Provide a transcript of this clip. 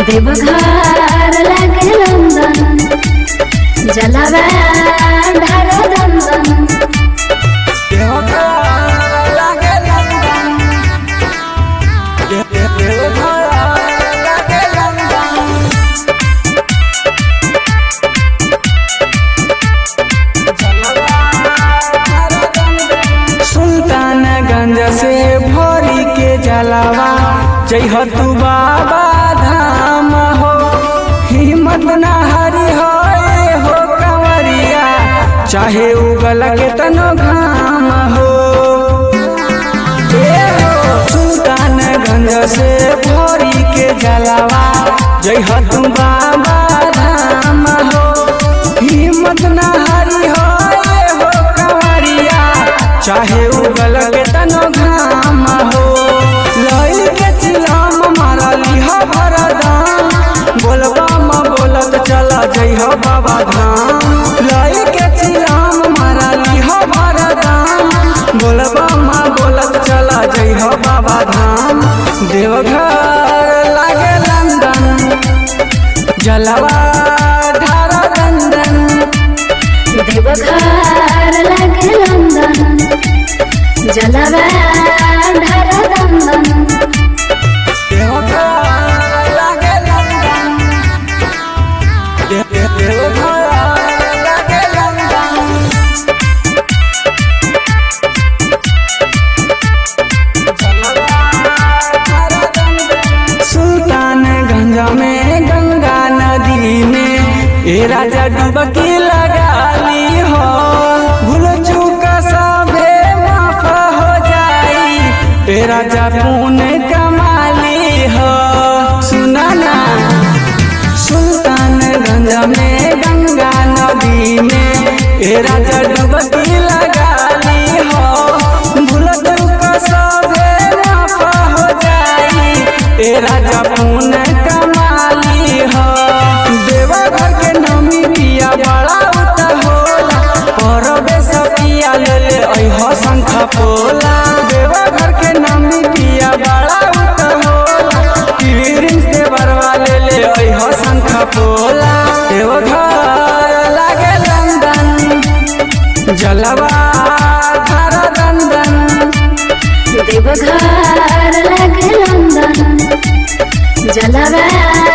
देवघर लागे लंदन जलवा ढार दंदन सुल्तानगंज से भोरी के जलावा जय तू बाबा धाम हो हिम्मत ना हरी हो ए हो कंवरिया चाहे उगल के तनो घाम हो ए हो सुल्तानगंज से भोरी के जलावा जय तू बाबा धाम हो हिम्मत ना हरी हो ए हो कंवरिया चाहे उगल के तनो घाम हो लई के चिलाम मारली हो भरदाम बोलबा म बोलत चला जई हो बाबा धाम लई के चिलाम मारली हो भरदाम बोलबा म बोलत चला जई हो बाबा धाम देवघर लागे लंदन जलवा ढारा दंदन देवघर लागे लंदन जलवा ढार दंदन सुल्तानगंज में गंगा नदी में ए राजा डुबकी लगा ली हो भूल चूक सभे माफ हो जाई ए राजा पुण्य कमाली हो सुना ना सुल्तानगंज में गंगा नदी में ए राजा डुबकी लगा ली हो भूल चूक सभे माफ हो जाई ए राजा पुण्य कमाली हो देवघर के नमी पिया बड़ा उत होला परबे सपिया ले ले अइह शंख पोला देवघर के नमी पिया बड़ा उत होला पीरिन से बरवा ले ले अइह शंख पोला देवघर लागे लंदन जलवा धारा दंदन देवघर लागे लंदन जलवा